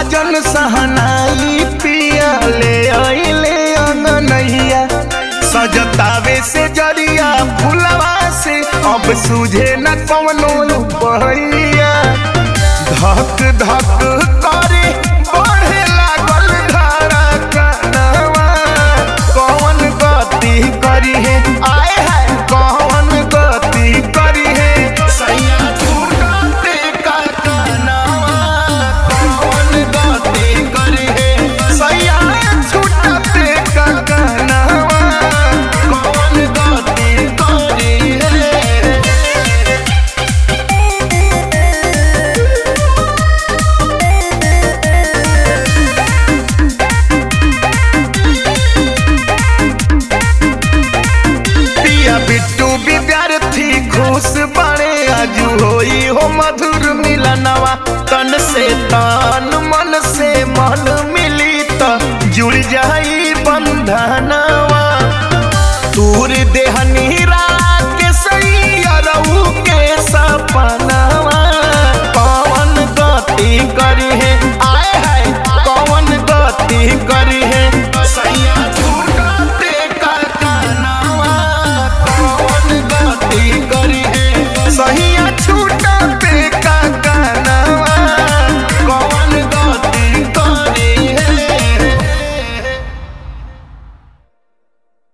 साजन सहनाई पिया ले आइले अंगनैया सजतावे से जरिया फुलवा से अब सूझे न कवनो बहैया धक धक करे बढ़े लागल धारा कनवा कौन गति करी है आए है कौन गति करी है सैया छूटते का कनवा कौन गति करी है सैया छूटते का कनवा कौन गति करी है पिया बिट्टू विद्यार्थी खुश बड़े आजू होई हो मधुर मिलनवा तन से तन मन से मन मिली त जुड़ जाई बंधनवा तूर देह